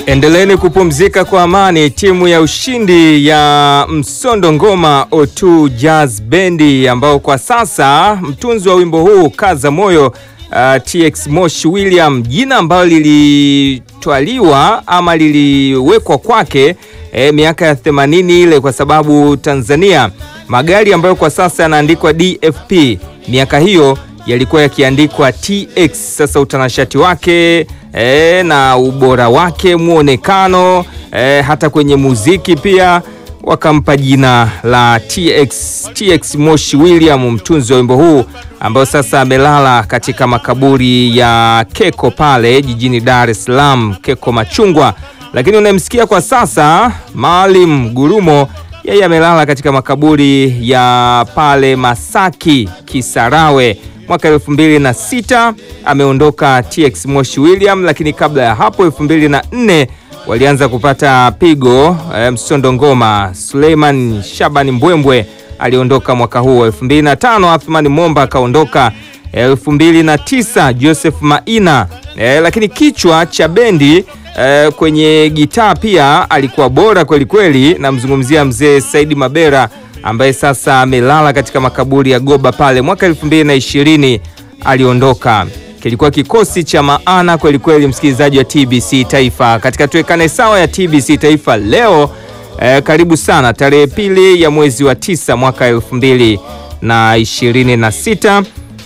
Endeleeni kupumzika kwa amani. Timu ya ushindi ya Msondo Ngoma O2 Jazz Bendi, ambao kwa sasa mtunzi wa wimbo huu Kaza Moyo uh, TX Mosh William, jina ambalo lilitwaliwa ama liliwekwa kwake eh, miaka ya 80 ile, kwa sababu Tanzania magari ambayo kwa sasa yanaandikwa DFP miaka hiyo yalikuwa yakiandikwa TX. Sasa utanashati wake e, na ubora wake muonekano e, hata kwenye muziki pia wakampa jina la TX, TX Moshi William, mtunzi wa wimbo huu ambao sasa amelala katika makaburi ya Keko pale jijini Dar es Salaam, Keko Machungwa. Lakini unayemsikia kwa sasa Maalim Gurumo, yeye amelala katika makaburi ya pale Masaki Kisarawe mwaka elfu mbili na sita ameondoka TX Moshi William, lakini kabla ya hapo elfu mbili na nne walianza kupata pigo e, Msondo Ngoma. Suleiman Shabani Mbwembwe aliondoka mwaka huu. elfu mbili na tano Athman Momba akaondoka. elfu mbili na tisa Joseph Maina e, lakini kichwa cha bendi e, kwenye gitaa pia alikuwa bora kweli kweli. Namzungumzia mzee Saidi Mabera ambaye sasa amelala katika makaburi ya Goba pale. Mwaka elfu mbili na ishirini aliondoka. Kilikuwa kikosi cha maana kweli kweli, msikilizaji wa TBC Taifa katika tuwekane sawa ya TBC Taifa leo. Eh, karibu sana tarehe pili ya mwezi wa tisa mwaka elfu mbili na ishirini na sita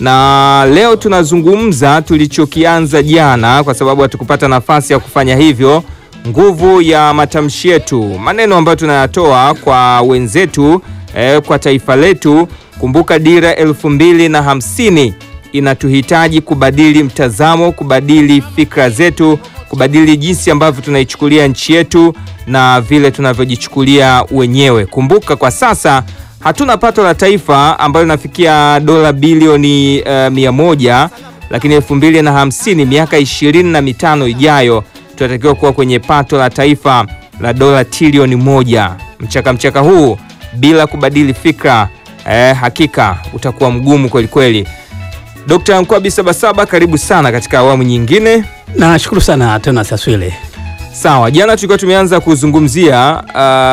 na leo tunazungumza tulichokianza jana, kwa sababu hatukupata nafasi ya kufanya hivyo nguvu ya matamshi yetu, maneno ambayo tunayatoa kwa wenzetu eh, kwa taifa letu. Kumbuka dira elfu mbili na hamsini inatuhitaji kubadili mtazamo, kubadili fikra zetu, kubadili jinsi ambavyo tunaichukulia nchi yetu na vile tunavyojichukulia wenyewe. Kumbuka kwa sasa hatuna pato la taifa ambalo linafikia dola bilioni uh, mia moja, lakini elfu mbili na hamsini miaka ishirini na mitano ijayo tunatakiwa kuwa kwenye pato la taifa la dola trilioni moja. Mchaka mchaka huu bila kubadili fikra eh, hakika utakuwa mgumu kweli kweli. Dr. Nkwabi Sabasaba, karibu sana katika awamu nyingine. Nashukuru sana tena Saswile. Sawa, jana tulikuwa tumeanza kuzungumzia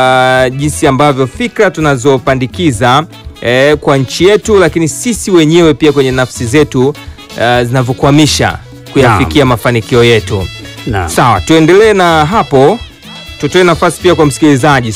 uh, jinsi ambavyo fikra tunazopandikiza eh, kwa nchi yetu, lakini sisi wenyewe pia kwenye nafsi zetu uh, zinavyokwamisha kuyafikia mafanikio yetu. Naam. Sawa, tuendelee na hapo, tutoe nafasi pia kwa msikilizaji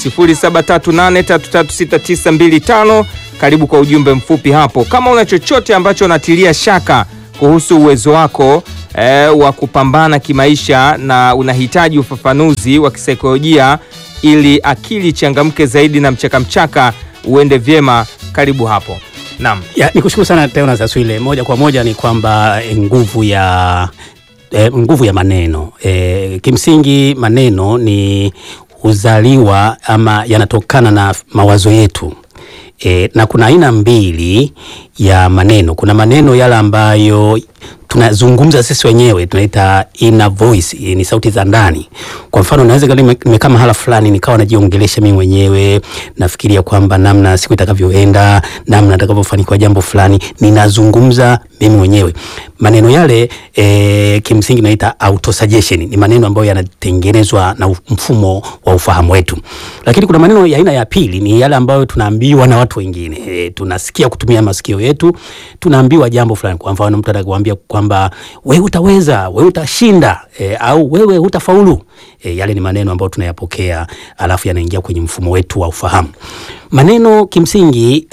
0738336925. Karibu kwa ujumbe mfupi hapo, kama una chochote ambacho unatilia shaka kuhusu uwezo wako eh, wa kupambana kimaisha na unahitaji ufafanuzi wa kisaikolojia ili akili changamke zaidi na mchakamchaka uende vyema, karibu hapo. Naam. Ya, nikushukuru sana tena Saswile. Moja kwa moja ni kwamba eh, nguvu ya eh, nguvu ya maneno eh, kimsingi maneno ni huzaliwa ama yanatokana na mawazo yetu. E, na kuna aina mbili ya maneno. Kuna maneno yale ambayo tunazungumza sisi wenyewe tunaita inner voice, e, ni sauti za ndani. Kwa mfano naweza kama nimekaa mahala fulani nikawa najiongelesha mimi mwenyewe, nafikiria kwamba namna siku itakavyoenda, namna nitakavyofanikiwa jambo fulani, ninazungumza mimi mwenyewe. Maneno yale e, kimsingi naita autosuggestion. Ni maneno ambayo yanatengenezwa na mfumo wa ufahamu wetu. Lakini kuna maneno ya aina ya pili ni yale ambayo tunaambiwa na watu wengine. E, tunasikia kutumia masikio yetu, tunaambiwa jambo fulani. Kwa mfano mtu atakwambia kwamba wewe utaweza, wewe utashinda, e, au wewe utafaulu. E, yale ni maneno ambayo tunayapokea alafu yanaingia kwenye mfumo wetu wa ufahamu. Maneno kimsingi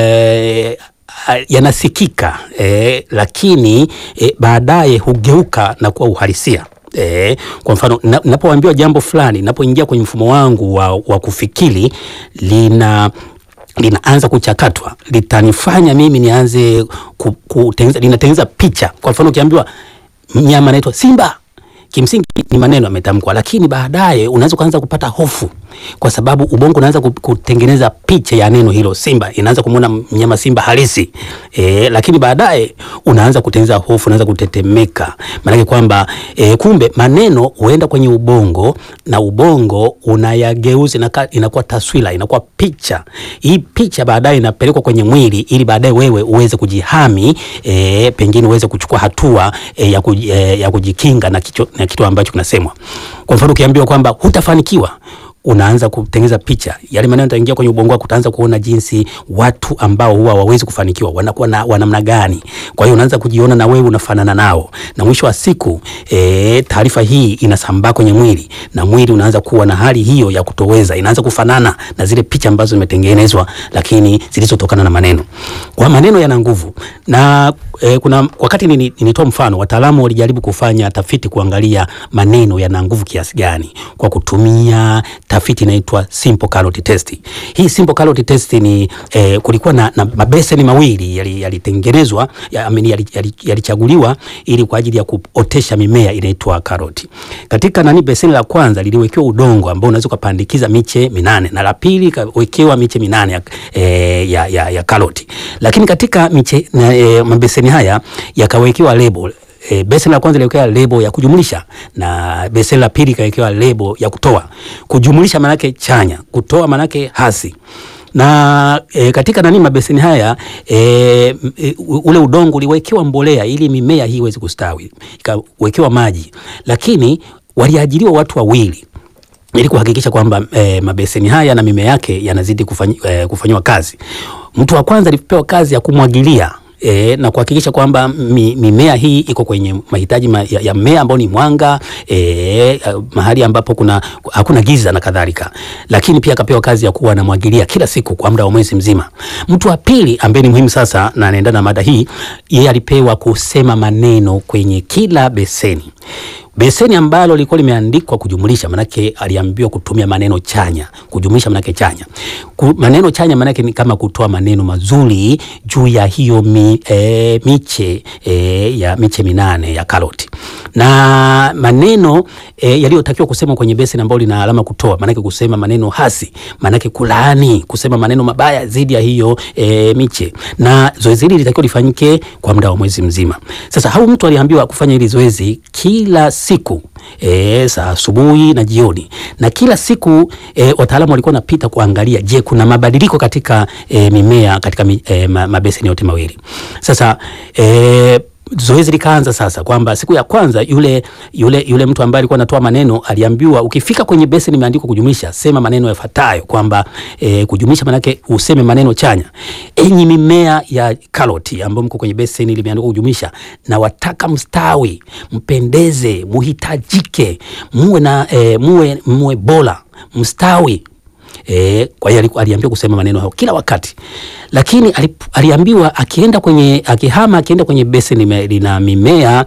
e, yanasikika eh, lakini eh, baadaye hugeuka na kuwa uhalisia. Eh, kwa mfano ninapoambiwa jambo fulani, ninapoingia kwenye mfumo wangu wa, wa kufikiri lina linaanza kuchakatwa, litanifanya mimi nianze kutengeneza, linatengeneza picha. Kwa mfano ukiambiwa mnyama anaitwa simba kimsingi ni maneno yametamkwa, lakini baadaye unaweza kuanza kupata hofu, kwa sababu ubongo unaanza kutengeneza picha ya neno hilo simba, inaanza kumwona mnyama simba halisi e, lakini baadaye unaanza kutengeneza hofu, unaanza kutetemeka, maanake kwamba e, kumbe maneno huenda kwenye ubongo na ubongo unayageuza, inakuwa taswira, inakuwa picha. Hii picha baadaye inapelekwa kwenye mwili, ili baadaye wewe uweze kujihami, e, pengine uweze kuchukua hatua e, ya, kuj, e, ya kujikinga na, kicho, na kufanya kitu ambacho kinasemwa. Kwa mfano ukiambiwa kwamba hutafanikiwa unaanza kutengeneza picha, yale maneno yataingia kwenye ubongo wako, utaanza kuona jinsi watu ambao huwa hawawezi kufanikiwa wanakuwa na wa namna gani. Kwa hiyo unaanza kujiona na wewe unafanana nao, na mwisho wa siku e, taarifa hii inasambaa kwenye mwili na mwili unaanza kuwa na hali hiyo ya kutoweza, inaanza kufanana na zile picha ambazo zimetengenezwa, lakini zilizotokana na maneno. Kwa maneno yana nguvu na e, kuna wakati nini- nilitoa mfano, wataalamu walijaribu kufanya tafiti kuangalia maneno yana nguvu kiasi gani kwa kutumia tafiti inaitwa simple calorie test. Hii simple calorie test ni eh, kulikuwa na, na mabeseni mawili yali- yalitengenezwa ya, amini, yali- yali- yalichaguliwa ili kwa ajili ya kuotesha mimea inaitwa karoti. Katika nani beseni la kwanza liliwekewa udongo ambao unaweza ukapandikiza miche minane na la pili kawekewa miche minane ya, eh, ya, ya, ya karoti. Lakini katika miche na, eh, mabeseni haya yakawekewa lebo E, beseni la kwanza liwekewa lebo ya kujumlisha na beseni la pili ikawekewa lebo ya kutoa. Kujumlisha manake chanya, kutoa manake hasi na e, katika nani mabeseni haya e, m- e, u- ule udongo uliwekewa mbolea ili mimea hii iweze kustawi, ikawekewa maji, lakini waliajiriwa watu wawili ili kuhakikisha kwamba e, mabeseni haya na mimea yake yanazidi kufanyi, e, kufanyiwa kazi. Mtu wa kwanza alipewa kazi ya kumwagilia E, na kuhakikisha kwamba mi, mimea hii iko kwenye mahitaji ma, ya, ya mmea ambao ni mwanga e, mahali ambapo kuna hakuna giza na kadhalika, lakini pia akapewa kazi ya kuwa anamwagilia kila siku kwa muda wa mwezi mzima. Mtu wa pili ambaye ni muhimu sasa na anaendana na mada hii, yeye alipewa kusema maneno kwenye kila beseni beseni ambalo lilikuwa limeandikwa kujumlisha, manake aliambiwa kutumia maneno chanya. Kujumlisha manake chanya. Ku, maneno chanya manake ni kama kutoa maneno mazuri juu ya hiyo mi, e, miche e, ya miche minane ya karoti, na maneno e, yaliyotakiwa kusema kwenye beseni ambalo lina alama kutoa, manake kusema maneno hasi, manake kulaani, kusema maneno mabaya dhidi ya hiyo e, miche, na zoezi hili litakiwa lifanyike kwa muda wa mwezi mzima. Sasa hau mtu aliambiwa kufanya hili zoezi kila siku e, saa asubuhi na jioni, na kila siku e, wataalamu walikuwa wanapita kuangalia, je, kuna mabadiliko katika e, mimea katika mi, e, ma- mabeseni yote mawili. Sasa e, zoezi likaanza sasa kwamba siku ya kwanza yule, yule, yule mtu ambaye alikuwa anatoa maneno aliambiwa ukifika kwenye beseni imeandikwa kujumlisha, sema maneno yafuatayo kwamba e, kujumlisha manake useme maneno chanya. Enyi mimea ya karoti ambayo mko kwenye beseni limeandikwa kujumlisha, na wataka mstawi, mpendeze, muhitajike, muwe na e, muwe, muwe bora, mstawi E, kwa hiyo aliku- aliambiwa kusema maneno hayo kila wakati, lakini alip, aliambiwa akienda kwenye akihama akienda kwenye beseni lime- lina mimea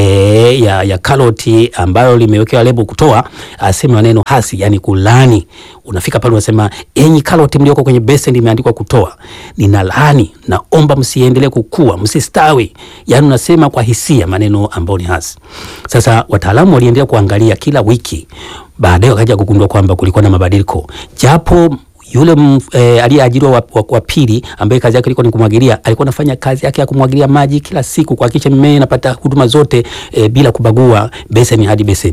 e, ya, ya karoti ambayo limewekewa lebo kutoa, aseme maneno hasi, yani kulani. Unafika pale unasema, enyi karoti mlioko kwenye beseni limeandikwa kutoa, nina laani, naomba msiendelee kukua, msistawi. Yani unasema kwa hisia maneno ambayo ni hasi. Sasa wataalamu waliendelea kuangalia kila wiki baadaye wakaja kugundua kwamba kulikuwa na mabadiliko japo yule m- e, aliyeajiriwa wa, wa, wa pili ambaye kazi yake ilikuwa ni kumwagilia, alikuwa anafanya kazi yake ya kumwagilia maji kila siku kuhakikisha mimea inapata huduma zote e, bila kubagua beseni hadi beseni.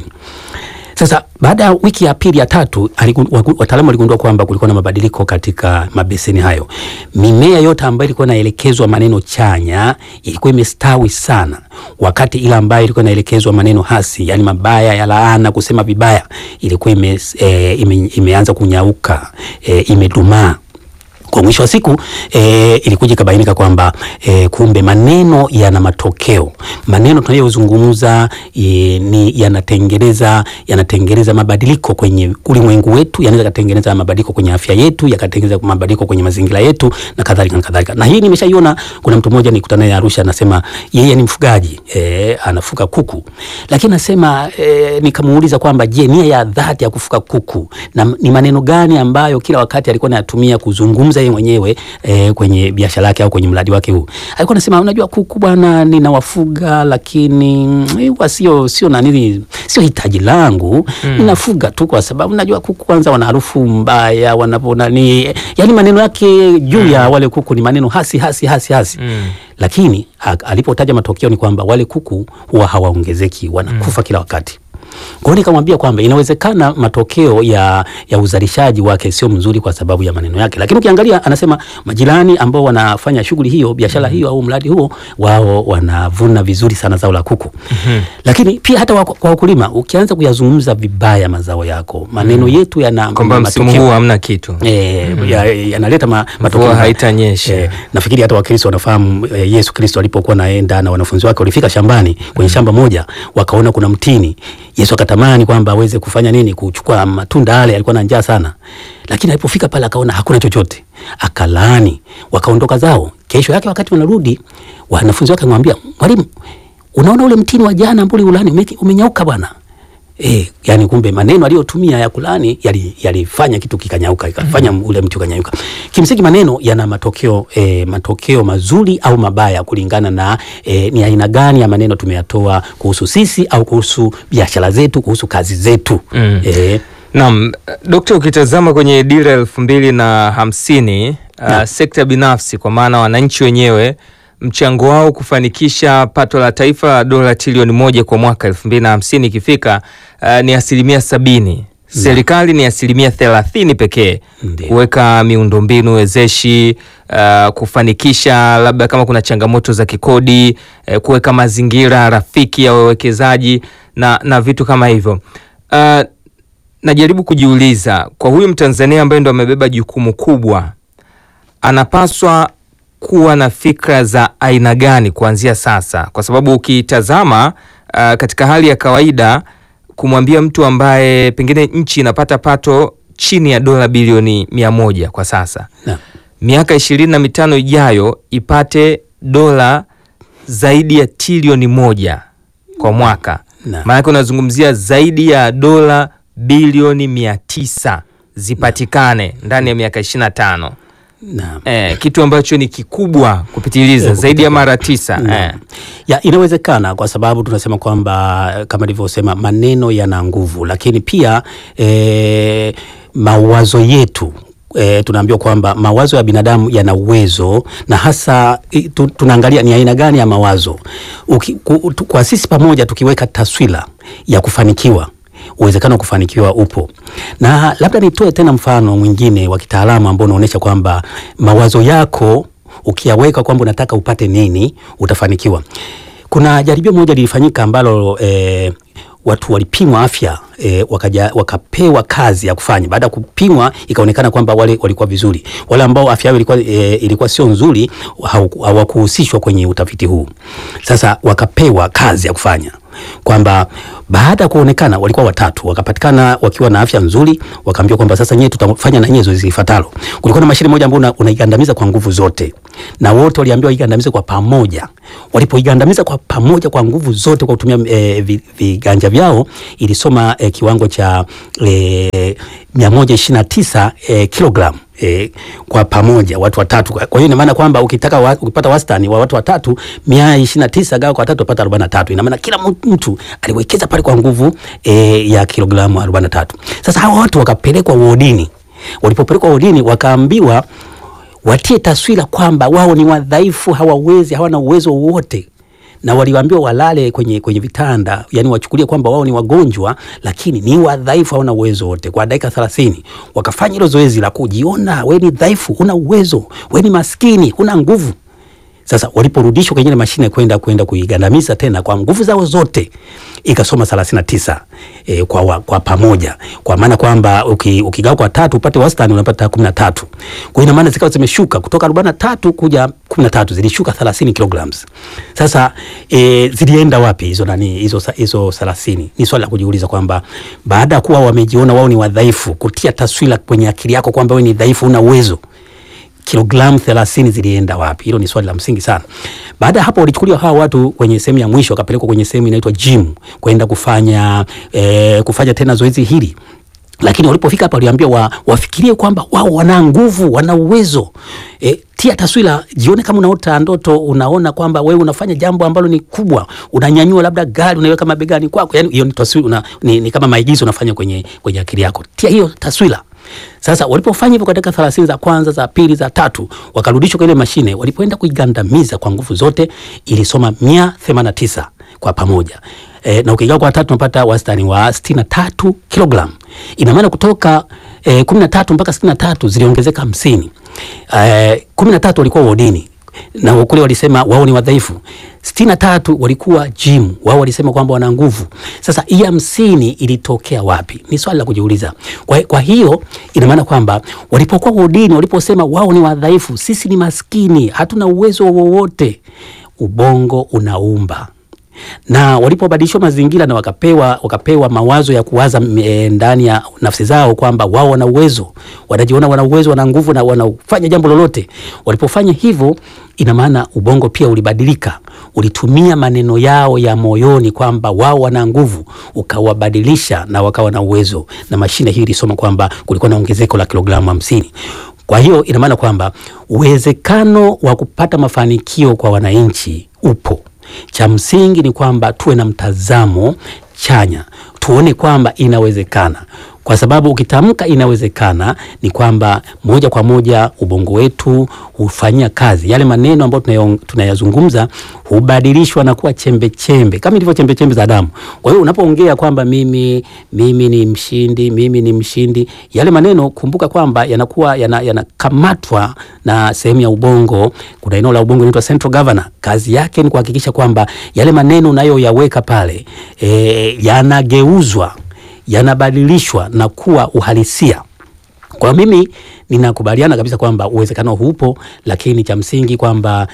Sasa baada ya wiki ya pili ya tatu, aligu- wagu- wataalamu waligundua kwamba kulikuwa na mabadiliko katika mabeseni hayo. Mimea yote ambayo ilikuwa inaelekezwa maneno chanya ilikuwa imestawi sana, wakati ile ambayo ilikuwa inaelekezwa maneno hasi, yani mabaya ya laana, kusema vibaya, ilikuwa ime, e, ime, imeanza kunyauka e, imedumaa kwa mwisho wa siku e, ilikuja ikabainika kwamba e, kumbe maneno yana matokeo. Maneno tunayozungumza e, ni yanatengeneza yanatengeneza mabadiliko kwenye ulimwengu wetu, yanaweza katengeneza mabadiliko kwenye afya yetu, yakatengeneza mabadiliko kwenye mazingira yetu na kadhalika na kadhalika. Na hii nimeshaiona. Kuna mtu mmoja nikutana naye Arusha, anasema yeye ni mfugaji e, anafuga kuku, lakini anasema e, nikamuuliza kwamba je, nia ya dhati ya kufuga kuku na ni maneno gani ambayo kila wakati alikuwa anayatumia kuzungumza yeye mwenyewe e, kwenye biashara yake au kwenye mradi wake huu. Alikuwa anasema unajua, kuku bwana, ninawafuga lakini mm, huwa sio sio nani, sio hitaji langu mm. Ninafuga tu kwa sababu najua kuku kwanza wana harufu mbaya wanapo nani, yani maneno yake juu ya wale kuku ni maneno hasi hasi hasi hasi Mm. lakini ha- alipotaja matokeo ni kwamba wale kuku huwa hawaongezeki, wanakufa kila wakati. Kwa hiyo nikamwambia kwamba inawezekana matokeo ya, ya uzalishaji wake sio mzuri kwa sababu ya maneno yake, lakini ukiangalia anasema majirani ambao wanafanya shughuli hiyo biashara hiyo au mradi huo wao wanavuna vizuri sana zao la kuku. Lakini pia hata wa- kwa wakulima ukianza kuyazungumza vibaya mazao yako, maneno yetu yana kwamba msimu matokeo- huu hamna kitu Eh, ya- yanaleta ma, matokeo mvua haitanyesha Eh, nafikiri hata Wakristo wanafahamu eh, Yesu Kristo alipokuwa naenda na wanafunzi wake walifika shambani kwenye shamba moja wakaona kuna mtini. Yesu akatamani kwamba aweze kufanya nini, kuchukua matunda yale, alikuwa na njaa sana, lakini alipofika pale akaona hakuna chochote, akalaani, wakaondoka zao. Kesho yake wakati wanarudi, wanafunzi wake akamwambia, mwalimu, unaona ule mtini wa jana ambao uliulani ume, umenyauka bwana. E, yani kumbe maneno aliyotumia ya kulani yali- yalifanya kitu kikanyauka ikafanya ule mti ukanyauka. Kimsingi maneno yana matokeo e, matokeo mazuri au mabaya kulingana na e, ni aina gani ya maneno tumeyatoa kuhusu sisi au kuhusu biashara zetu, kuhusu kazi zetu. Mm. E, Naam, Dokta, ukitazama kwenye dira elfu mbili na hamsini uh, Naam. sekta binafsi kwa maana wananchi wenyewe mchango wao kufanikisha pato la taifa la dola trilioni moja kwa mwaka elfu mbili na hamsini ikifika uh, ni asilimia sabini. Serikali ni asilimia thelathini pekee Ndiyo. kuweka miundombinu wezeshi uh, kufanikisha labda kama kuna changamoto za kikodi uh, kuweka mazingira rafiki ya wawekezaji na, na vitu kama hivyo uh, najaribu kujiuliza kwa huyu Mtanzania ambaye ndo amebeba jukumu kubwa, anapaswa kuwa na fikra za aina gani kuanzia sasa? Kwa sababu ukitazama uh, katika hali ya kawaida kumwambia mtu ambaye pengine nchi inapata pato chini ya dola bilioni mia moja kwa sasa, na, miaka ishirini na mitano ijayo ipate dola zaidi ya trilioni moja kwa mwaka na, maanake unazungumzia zaidi ya dola bilioni mia tisa zipatikane ndani ya miaka ishirini na tano na. eh, kitu ambacho ni kikubwa kupitiliza Eh, zaidi ya mara tisa Naam. eh. Ya, inawezekana kwa sababu tunasema kwamba eh, kama nilivyosema maneno yana nguvu, lakini pia e, mawazo yetu e, tunaambiwa kwamba mawazo ya binadamu yana uwezo na hasa i, tu, tunaangalia ni aina gani ya mawazo Uki, ku, tu, kwa sisi pamoja tukiweka taswira ya kufanikiwa uwezekano wa kufanikiwa upo, na labda nitoe tena mfano mwingine wa kitaalamu ambao unaonyesha kwamba mawazo yako ukiyaweka kwamba unataka upate nini utafanikiwa. Kuna jaribio moja lilifanyika ambalo eh, watu walipimwa afya eh, wakaja, wakapewa kazi ya kufanya. Baada ya kupimwa ikaonekana kwamba wale walikuwa vizuri. Wale ambao afya yao ilikuwa, eh, ilikuwa sio nzuri hau- hawakuhusishwa kwenye utafiti huu. Sasa wakapewa kazi ya kufanya kwamba baada ya kuonekana walikuwa watatu, wakapatikana wakiwa na afya nzuri, wakaambiwa kwamba sasa nyewe tutafanya na nyie zoezi lifuatalo. Kulikuwa na mashine moja ambayo una- unaigandamiza kwa nguvu zote, na wote waliambiwa igandamize kwa pamoja. Walipoigandamiza kwa pamoja kwa nguvu zote kwa kutumia eh, vi- viganja vyao, ilisoma eh, kiwango cha eh, 129 eh, kilogramu E, kwa pamoja watu watatu. Kwa hiyo ina maana kwamba ukitaka wa, ukipata wastani wa watu watatu mia ishirini na tisa gawa kwa watatu upata arobaini na tatu. Ina maana kila mtu- mtu aliwekeza pale kwa nguvu e, ya kilogramu arobaini na tatu. Sasa hawa watu wakapelekwa wodini. Walipopelekwa wodini wakaambiwa watie taswira kwamba wao ni wadhaifu, hawawezi, hawana uwezo wowote na waliambiwa walale kwenye, kwenye vitanda, yani wachukulie kwamba wao ni wagonjwa, lakini ni wadhaifu, hawana uwezo wote. Kwa dakika thelathini wakafanya hilo zoezi la kujiona, we ni dhaifu, huna uwezo, we ni maskini, huna nguvu. Sasa waliporudishwa kwenye ile mashine kwenda kwenda kuigandamiza tena kwa nguvu zao zote ikasoma 39 e, kwa, wa, kwa pamoja, kwa maana kwamba uki, ukigawa kwa tatu upate wastani unapata 13. Kwa hiyo ina maana zikawa zimeshuka kutoka 43 kuja 13, zilishuka 30 kilograms. Sasa e, zilienda wapi hizo nani hizo sa- hizo 30? Ni swali la kujiuliza kwamba baada ya kuwa wamejiona wao ni wadhaifu, kutia taswira kwenye akili yako kwamba wewe ni dhaifu, una uwezo kilogramu 30 zilienda wapi? Hilo ni swali la msingi sana. Baada ya hapo, walichukuliwa hawa watu kwenye sehemu ya mwisho, wakapelekwa kwenye sehemu inaitwa gym kwenda kufanya eh, kufanya tena zoezi hili lakini walipofika hapa waliambia wa, wafikirie kwamba wao wana nguvu, wana uwezo. E, tia taswira, jione kama unaota ndoto, unaona kwamba wewe unafanya jambo ambalo ni kubwa, unanyanyua labda gari unaiweka mabegani kwako, yani hiyo ni taswira, una, ni, ni kama maigizo unafanya kwenye, kwenye akili yako. Tia hiyo taswira. Sasa walipofanya hivyo kwa dakika 30 za kwanza, za pili, za tatu, wakarudishwa kwa ile mashine. Walipoenda kuigandamiza kwa nguvu zote, ilisoma 189 kwa pamoja e, na ukigawa kwa tatu unapata wastani wa sitini na tatu kilogram. Ina maana kutoka e, kumi na tatu mpaka sitini na tatu ziliongezeka hamsini. E, kumi na tatu walikuwa wodini na kule walisema wao ni wadhaifu. sitini na tatu walikuwa gym, wao walisema kwamba wana nguvu. Sasa hii hamsini ilitokea wapi? Ni swali la kujiuliza. Kwa, kwa hiyo ina maana kwamba walipokuwa wodini, waliposema wao ni wadhaifu, sisi ni maskini, hatuna uwezo wowote, ubongo unaumba na walipobadilishwa mazingira na wakapewa, wakapewa mawazo ya kuwaza e, ndani ya nafsi zao kwamba wao wana uwezo, wanajiona wana uwezo, wana nguvu na wanafanya jambo lolote. Walipofanya hivyo, ina maana ubongo pia ulibadilika, ulitumia maneno yao ya moyoni kwamba wao wana nguvu, ukawabadilisha na wakawa na uwezo, na mashine hii ilisoma kwamba kulikuwa na ongezeko la kilogramu hamsini. Kwa hiyo ina maana kwamba uwezekano wa kupata mafanikio kwa wananchi upo. Cha msingi ni kwamba tuwe na mtazamo chanya, tuone kwamba inawezekana, kwa sababu ukitamka inawezekana ni kwamba moja kwa moja ubongo wetu hufanyia kazi yale maneno ambayo tunayazungumza, hubadilishwa na kuwa chembe chembe, kama ilivyo chembe chembe za damu. Kwa hiyo unapoongea kwamba mimi, mimi ni mshindi, mimi ni mshindi, yale maneno kumbuka kwamba yanakuwa yanakamatwa yana na sehemu ya ubongo. Kuna eneo la ubongo inaitwa central governor. Kazi yake ni kuhakikisha kwamba yale maneno unayoyaweka pale e, yanageuzwa yanabadilishwa na kuwa uhalisia. Kwa mimi ninakubaliana kabisa kwamba uwezekano hupo, lakini cha msingi kwamba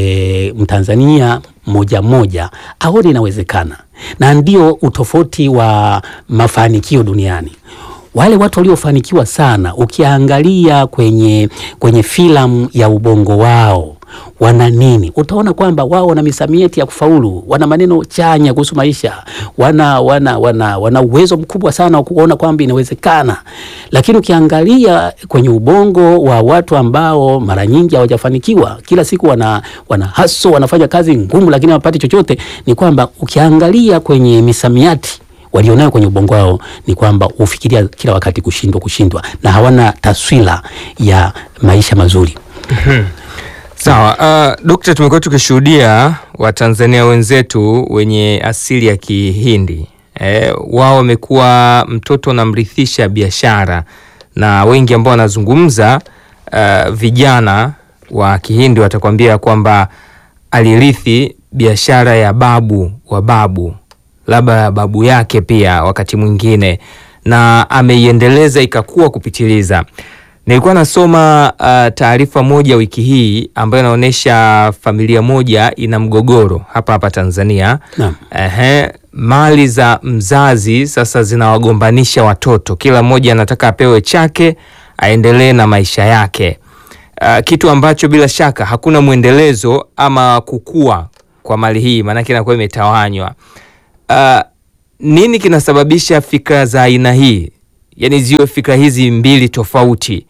e, Mtanzania moja moja aone inawezekana, na ndio utofauti wa mafanikio duniani. Wale watu waliofanikiwa sana, ukiangalia kwenye, kwenye filamu ya ubongo wao wana nini, utaona kwamba wao wana misamiati ya kufaulu, wana maneno chanya kuhusu maisha, wana, wana, wana, wana uwezo mkubwa sana wa kuona kwamba inawezekana. Lakini ukiangalia kwenye ubongo wa watu ambao mara nyingi hawajafanikiwa, kila siku wana, wana haso, wanafanya kazi ngumu, lakini hawapati chochote, ni kwamba ukiangalia kwenye misamiati walionayo kwenye ubongo wao ni kwamba hufikiria kila wakati kushindwa, kushindwa, na hawana taswira ya maisha mazuri. Sawa. Uh, Dokta, tumekuwa tukishuhudia Watanzania wenzetu wenye asili ya Kihindi eh, wao wamekuwa mtoto wanamrithisha biashara, na wengi ambao wanazungumza uh, vijana wa Kihindi watakwambia kwamba alirithi biashara ya babu wa babu, labda babu yake pia wakati mwingine, na ameiendeleza ikakua kupitiliza. Nilikuwa nasoma uh, taarifa moja wiki hii ambayo inaonyesha familia moja ina mgogoro hapa hapa Tanzania. Naam. Ehe, mali za mzazi sasa zinawagombanisha watoto, kila mmoja anataka apewe chake aendelee na maisha yake, uh, kitu ambacho bila shaka hakuna mwendelezo ama kukua kwa mali hii, maanake inakuwa imetawanywa. Uh, nini kinasababisha fikra za aina hii, yaani ziwe fikra hizi mbili tofauti?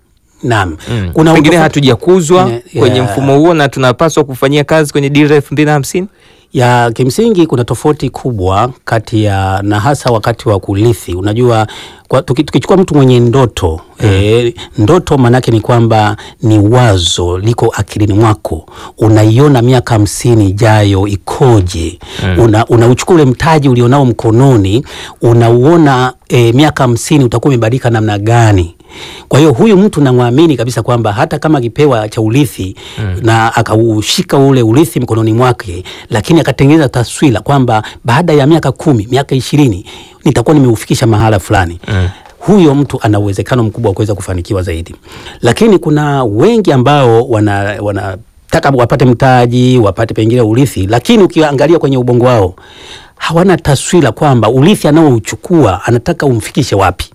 Naam. Mm. Kuna Pengine utofa- hatujakuzwa Yeah, kwenye yeah. mfumo huo na tunapaswa kufanyia kazi kwenye dira elfu mbili na hamsini. ya kimsingi kuna tofauti kubwa kati ya na hasa wakati wa kurithi. Unajua kwa, tuki, tukichukua mtu mwenye ndoto eh, ndoto maanake ni kwamba ni wazo liko akilini mwako, unaiona miaka hamsini ijayo ikoje? Una, unauchukua ule mtaji ulionao mkononi, unauona eh, miaka hamsini utakuwa umebadilika namna gani? Kwa hiyo huyu mtu namwamini kabisa kwamba hata kama akipewa cha urithi na akaushika ule urithi mkononi mwake, lakini akatengeneza taswira kwamba baada ya miaka kumi, miaka ishirini nitakuwa nimeufikisha mahala fulani huyo mtu ana uwezekano mkubwa wa kuweza kufanikiwa zaidi. Lakini kuna wengi ambao wana, wanataka wapate mtaji, wapate pengine urithi, lakini ukiangalia kwenye ubongo wao hawana taswira kwamba urithi anaouchukua anataka umfikishe wapi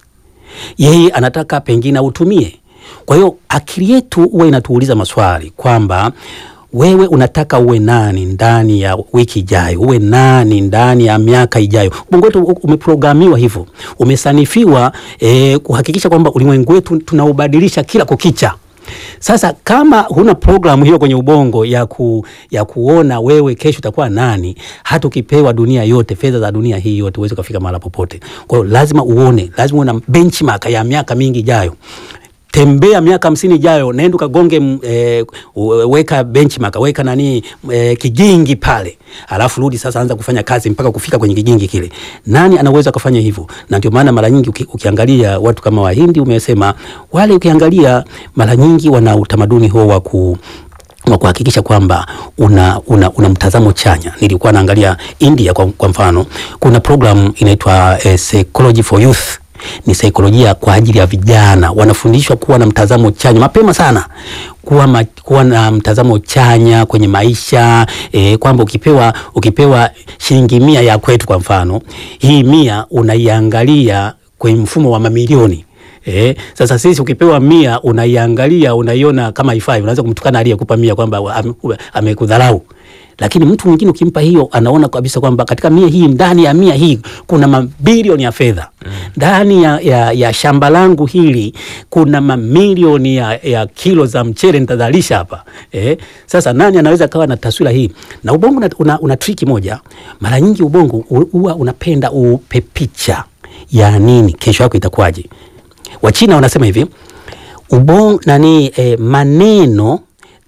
yeye anataka pengine autumie. Kwa hiyo akili yetu huwa inatuuliza maswali kwamba wewe unataka uwe nani ndani ya wiki ijayo, uwe nani ndani ya miaka ijayo. Ubongo wetu u- umeprogramiwa hivyo, umesanifiwa eh, kuhakikisha kwamba ulimwengu wetu tunaubadilisha kila kukicha. Sasa kama huna programu hiyo kwenye ubongo ya, ku, ya kuona wewe kesho utakuwa nani, hata ukipewa dunia yote, fedha za dunia hii yote, huwezi ukafika mahala popote. Kwa hiyo lazima uone, lazima uwe na benchmark ya miaka mingi ijayo. tembea miaka hamsini ijayo, nenda ukagonge m- eh, u- weka benchmark, weka nani eh, kigingi pale, alafu rudi sasa, anza kufanya kazi mpaka kufika kwenye kigingi kile. Nani anaweza kufanya hivyo? Na ndio maana mara nyingi uki, ukiangalia watu kama Wahindi umesema wale, ukiangalia mara nyingi wana utamaduni huo wa ku wa kuhakikisha kwamba una, una, una mtazamo chanya. Nilikuwa naangalia India kwa, kwa mfano, kuna program inaitwa eh, Psychology for Youth ni saikolojia kwa ajili ya vijana. Wanafundishwa kuwa na mtazamo chanya mapema sana, kuwa, ma, kuwa na mtazamo chanya kwenye maisha e, kwamba ukipewa ukipewa shilingi mia ya kwetu kwa mfano, hii mia unaiangalia kwenye mfumo wa mamilioni Eh, sasa sisi ukipewa mia unaiangalia unaiona kama haifai, unaanza kumtukana aliyekupa mia kwamba ame- amekudharau. Lakini mtu mwingine ukimpa hiyo, anaona kabisa kwamba katika mia hii, ndani ya mia hii kuna mabilioni ya fedha ndani ya, ya, ya shamba langu hili kuna mamilioni ya, ya kilo za mchele nitazalisha hapa eh. Sasa nani anaweza kawa na taswira hii? Na ubongo una, una, una triki moja, mara nyingi ubongo huwa unapenda upe picha ya nini kesho yako itakuwaje. Wachina wanasema hivi ubongo nani eh, maneno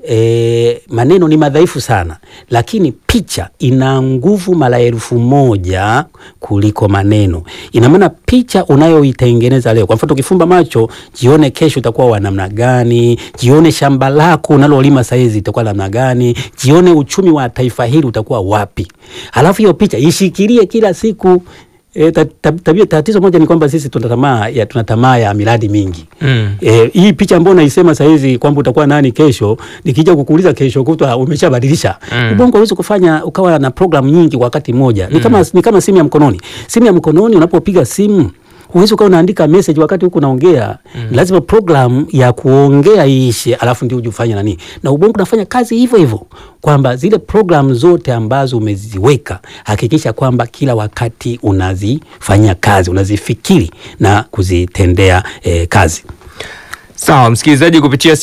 eh, maneno ni madhaifu sana, lakini picha ina nguvu mara elfu moja kuliko maneno. Ina maana picha unayoitengeneza leo, kwa mfano ukifumba macho, jione kesho utakuwa wa namna gani, jione shamba lako unalolima saizi itakuwa namna gani, jione uchumi wa taifa hili utakuwa wapi, halafu hiyo picha ishikilie kila siku. E, ta, ta, tabia tatizo moja ni kwamba sisi tuna tamaa ya tuna tamaa ya miradi mingi. Mm. E, hii picha ambayo naisema saa hizi kwamba utakuwa nani kesho, nikija kukuuliza kesho kutwa umeshabadilisha. Mm. Ubongo hauwezi kufanya ukawa na programu nyingi kwa wakati mmoja. Ni kama ni kama simu ya mkononi. Simu ya mkononi unapopiga simu huwezi ukawa unaandika message wakati huku unaongea. Lazima program ya kuongea iishe, alafu ndio uje ufanye nani. Na ubongo unafanya kazi hivyo hivyo kwamba zile program zote ambazo umeziweka hakikisha kwamba kila wakati unazifanyia kazi, unazifikiri na kuzitendea eh, kazi. Sawa msikilizaji, kupitia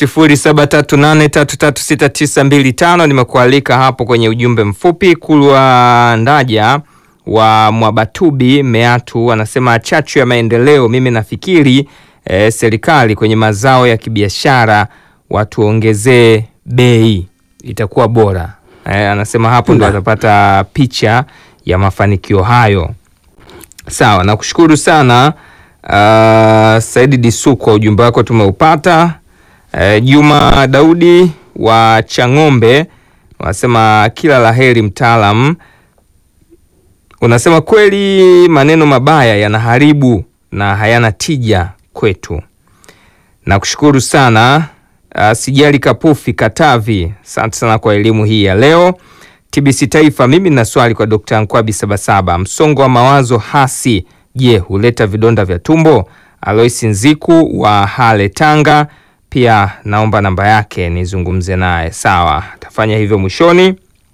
0738336925 nimekualika hapo kwenye ujumbe mfupi. Kulwa Ndaja wa Mwabatubi Meatu anasema chachu ya maendeleo, mimi nafikiri eh, serikali kwenye mazao ya kibiashara watuongezee bei, itakuwa bora. Eh, anasema hapo ndo Na. atapata picha ya mafanikio hayo. Sawa, nakushukuru sana uh, Saidi Disu kwa ujumbe wako tumeupata. Uh, Juma Daudi wa Chang'ombe wanasema kila laheri mtaalam. Unasema kweli maneno mabaya yanaharibu na hayana tija kwetu. Nakushukuru sana uh, Sijali Kapufi Katavi, asante sana kwa elimu hii ya leo. TBC Taifa, mimi nina swali kwa Dr. Nkwabi Sabasaba. Msongo wa mawazo hasi, je, huleta vidonda vya tumbo? Alois Nziku wa Hale Tanga, pia naomba namba yake nizungumze naye. Sawa, tafanya hivyo mwishoni.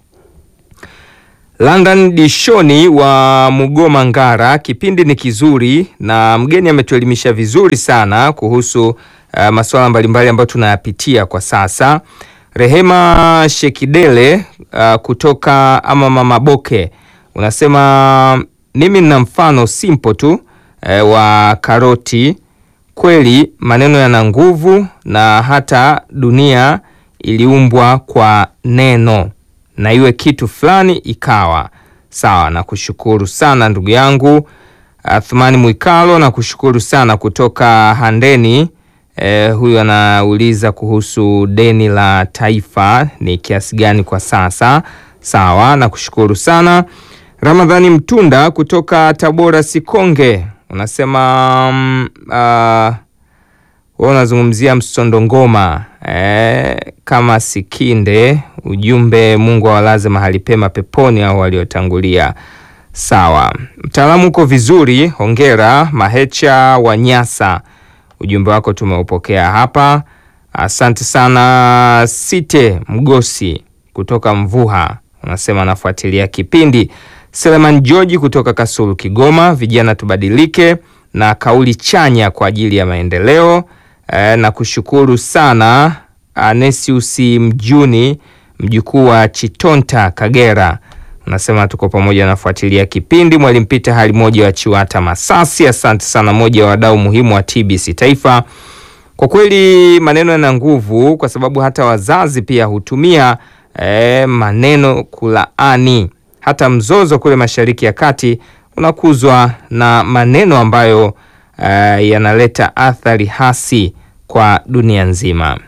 London Dishoni wa Mugoma Ngara, kipindi ni kizuri na mgeni ametuelimisha vizuri sana kuhusu uh, masuala mbalimbali ambayo tunayapitia kwa sasa. Rehema Shekidele uh, kutoka ama Mama Boke unasema mimi nina mfano simple tu eh, wa karoti. Kweli maneno yana nguvu na hata dunia iliumbwa kwa neno na iwe kitu fulani ikawa sawa. Na kushukuru sana ndugu yangu Athmani Mwikalo, na kushukuru sana kutoka Handeni. Eh, huyu anauliza kuhusu deni la taifa ni kiasi gani kwa sasa. Sawa, na kushukuru sana Ramadhani Mtunda kutoka Tabora Sikonge, unasema mm, ah, wewe unazungumzia msondongoma eh, kama Sikinde. Ujumbe Mungu awalaze mahali pema peponi au waliotangulia. Sawa, mtaalamu uko vizuri, hongera. Mahecha wa Nyasa, ujumbe wako tumeupokea hapa, asante sana. Site Mgosi kutoka Mvuha unasema anafuatilia kipindi. Seleman George kutoka Kasulu Kigoma, vijana tubadilike na kauli chanya kwa ajili ya maendeleo. E, na kushukuru sana Anesius Mjuni mjukuu wa Chitonta Kagera, unasema tuko pamoja, nafuatilia kipindi. Mwalimu Pita hali moja wa Chiwata Masasi, asante sana, moja wa wadau muhimu wa TBC Taifa. Kwa kweli maneno yana nguvu, kwa sababu hata wazazi pia hutumia eh, maneno kulaani. Hata mzozo kule Mashariki ya Kati unakuzwa na maneno ambayo eh, yanaleta athari hasi kwa dunia nzima.